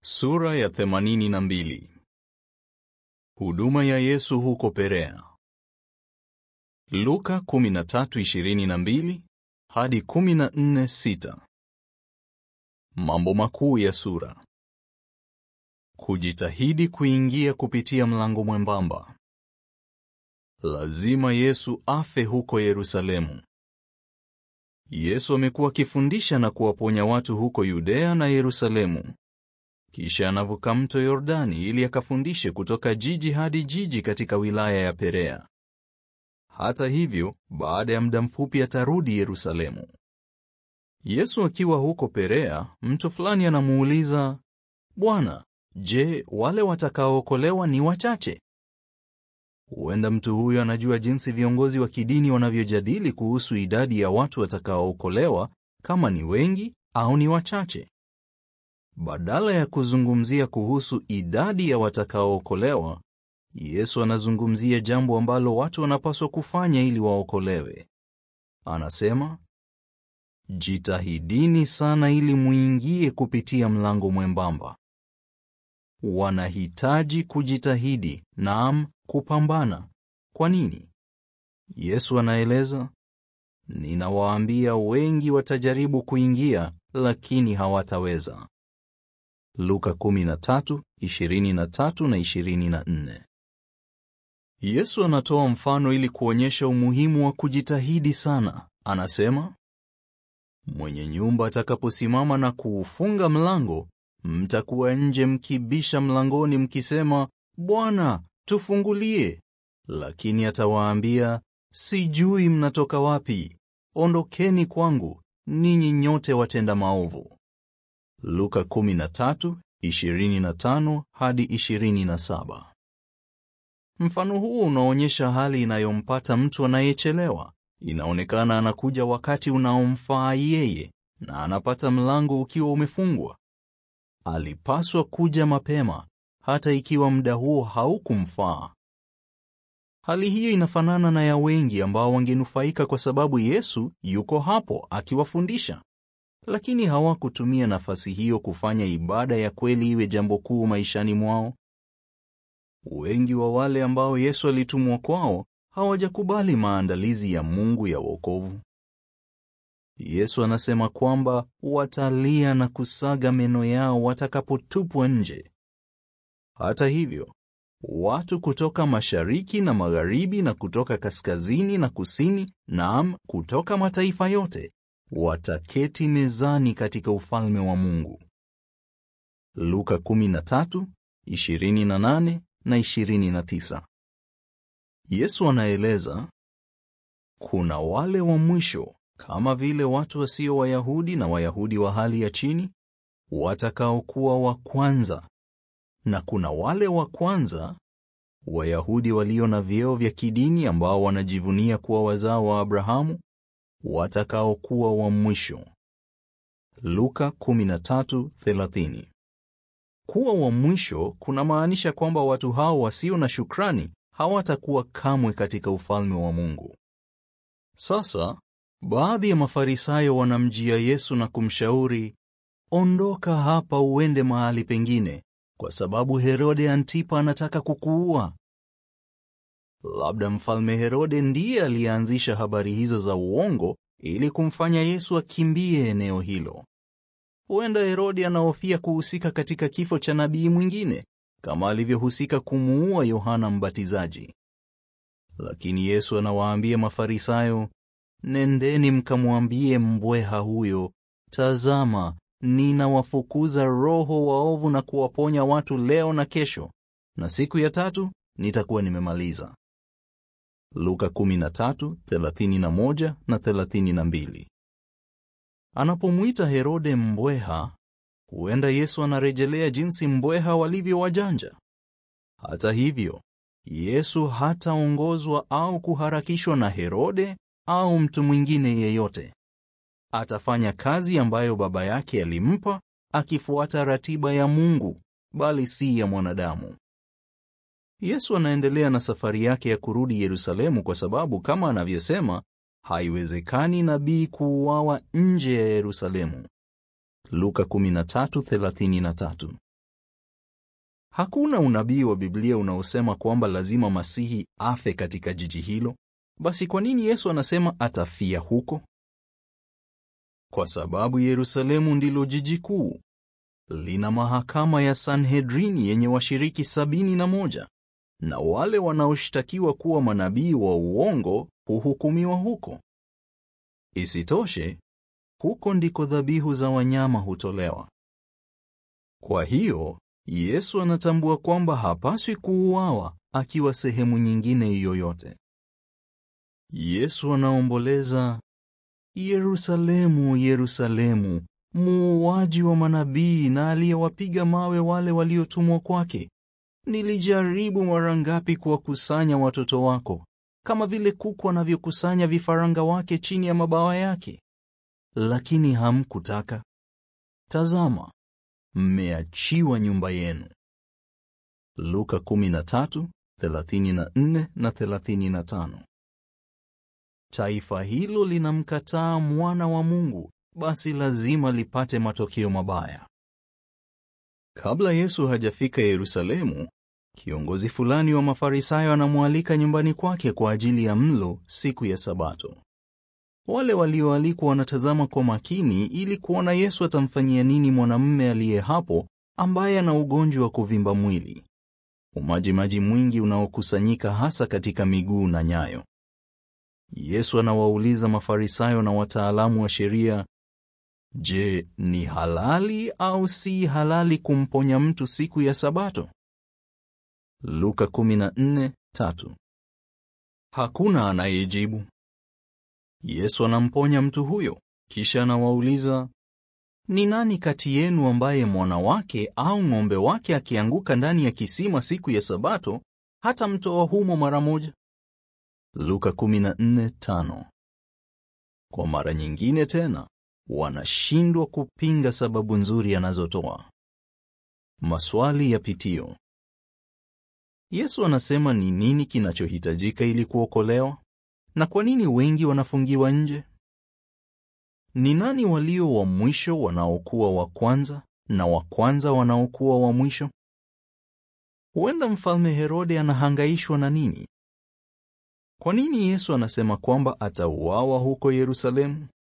Sura ya themanini na mbili. Huduma ya Yesu huko Perea. Luka 13:22 hadi 14:6. Mambo makuu ya sura. Kujitahidi kuingia kupitia mlango mwembamba. Lazima Yesu afe huko Yerusalemu. Yesu amekuwa akifundisha na kuwaponya watu huko Yudea na Yerusalemu. Kisha anavuka mto Yordani ili akafundishe kutoka jiji hadi jiji katika wilaya ya Perea. Hata hivyo, baada ya muda mfupi atarudi Yerusalemu. Yesu akiwa huko Perea, mtu fulani anamuuliza, Bwana, je, wale watakaookolewa ni wachache? Huenda mtu huyo anajua jinsi viongozi wa kidini wanavyojadili kuhusu idadi ya watu watakaookolewa, kama ni wengi au ni wachache. Badala ya kuzungumzia kuhusu idadi ya watakaookolewa, Yesu anazungumzia jambo ambalo watu wanapaswa kufanya ili waokolewe. Anasema, jitahidini sana ili muingie kupitia mlango mwembamba. Wanahitaji kujitahidi, naam, kupambana. Kwa nini? Yesu anaeleza, ninawaambia wengi watajaribu kuingia, lakini hawataweza. Luka 13:23 na 24. Yesu anatoa mfano ili kuonyesha umuhimu wa kujitahidi sana. Anasema, mwenye nyumba atakaposimama na kuufunga mlango, mtakuwa nje mkibisha mlangoni mkisema, Bwana, tufungulie. Lakini atawaambia, sijui mnatoka wapi. Ondokeni kwangu, ninyi nyote watenda maovu. Luka 13:25 hadi 27. Mfano huu unaonyesha hali inayompata mtu anayechelewa. Inaonekana anakuja wakati unaomfaa yeye na anapata mlango ukiwa umefungwa. Alipaswa kuja mapema hata ikiwa muda huo haukumfaa. Hali hiyo inafanana na ya wengi ambao wangenufaika kwa sababu Yesu yuko hapo akiwafundisha lakini hawakutumia nafasi hiyo kufanya ibada ya kweli iwe jambo kuu maishani mwao. Wengi wa wale ambao Yesu alitumwa kwao hawajakubali maandalizi ya Mungu ya wokovu. Yesu anasema kwamba watalia na kusaga meno yao watakapotupwa nje. Hata hivyo, watu kutoka mashariki na magharibi na kutoka kaskazini na kusini, naam, kutoka mataifa yote wataketi mezani katika ufalme wa Mungu. Luka 13:28 na 29. Yesu anaeleza kuna wale wa mwisho kama vile watu wasio Wayahudi na Wayahudi wa hali ya chini watakaokuwa wa kwanza, na kuna wale wa kwanza Wayahudi walio na vyeo vya kidini ambao wanajivunia kuwa wazao wa Abrahamu watakaokuwa wa mwisho. Luka 13:30. Kuwa wa mwisho kunamaanisha kwamba watu hao wasio na shukrani hawatakuwa kamwe katika ufalme wa Mungu. Sasa, baadhi ya Mafarisayo wanamjia Yesu na kumshauri, ondoka hapa uende mahali pengine, kwa sababu Herode Antipa anataka kukuua. Labda mfalme Herode ndiye aliyeanzisha habari hizo za uongo ili kumfanya Yesu akimbie eneo hilo. Huenda Herode anahofia kuhusika katika kifo cha nabii mwingine kama alivyohusika kumuua Yohana Mbatizaji. Lakini Yesu anawaambia Mafarisayo, nendeni mkamwambie mbweha huyo, tazama, ninawafukuza roho waovu na kuwaponya watu leo na kesho, na siku ya tatu nitakuwa nimemaliza. Luka 13:31 na 32. Anapomwita Herode mbweha, huenda Yesu anarejelea jinsi mbweha walivyo wajanja. Hata hivyo, Yesu hataongozwa au kuharakishwa na Herode au mtu mwingine yeyote. Atafanya kazi ambayo Baba yake alimpa, akifuata ratiba ya Mungu, bali si ya mwanadamu. Yesu anaendelea na safari yake ya kurudi Yerusalemu kwa sababu kama anavyosema, haiwezekani nabii kuuawa nje ya Yerusalemu. Luka 13:33. Hakuna unabii wa Biblia unaosema kwamba lazima Masihi afe katika jiji hilo. Basi kwa nini Yesu anasema atafia huko? Kwa sababu Yerusalemu ndilo jiji kuu. Lina mahakama ya Sanhedrini yenye washiriki sabini na moja na wale wanaoshtakiwa kuwa manabii wa uongo huhukumiwa huko. Isitoshe, huko ndiko dhabihu za wanyama hutolewa. Kwa hiyo, Yesu anatambua kwamba hapaswi kuuawa akiwa sehemu nyingine yoyote. Yesu anaomboleza, Yerusalemu, Yerusalemu, muuaji wa manabii na aliyewapiga mawe wale waliotumwa kwake. Nilijaribu mara ngapi kuwakusanya watoto wako, kama vile kuku anavyokusanya vifaranga wake chini ya mabawa yake, lakini hamkutaka. Tazama, mmeachiwa nyumba yenu. Luka 13:34 na 35. Taifa hilo linamkataa mwana wa Mungu, basi lazima lipate matokeo mabaya. Kabla Yesu hajafika Yerusalemu, kiongozi fulani wa Mafarisayo anamwalika nyumbani kwake kwa ajili ya mlo siku ya Sabato. Wale walioalikwa wanatazama kwa makini ili kuona Yesu atamfanyia nini mwanamume aliye hapo ambaye ana ugonjwa wa kuvimba mwili, umajimaji mwingi unaokusanyika hasa katika miguu na nyayo. Yesu anawauliza Mafarisayo na wataalamu wa sheria, Je, ni halali au si halali kumponya mtu siku ya Sabato? Luka 14:3. Hakuna anayejibu. Yesu anamponya mtu huyo, kisha anawauliza, ni nani kati yenu ambaye mwana wake au ng'ombe wake akianguka ndani ya kisima siku ya Sabato hata mtoa humo mara moja? Luka 14:5. Kwa mara nyingine tena wanashindwa kupinga sababu nzuri anazotoa. Maswali ya pitio. Yesu anasema ni nini kinachohitajika ili kuokolewa, na kwa nini wengi wanafungiwa nje? Ni nani walio wa mwisho wanaokuwa wa kwanza na wa kwanza wanaokuwa wa mwisho? Huenda mfalme Herode anahangaishwa na nini? Kwa nini Yesu anasema kwamba atauawa huko Yerusalemu?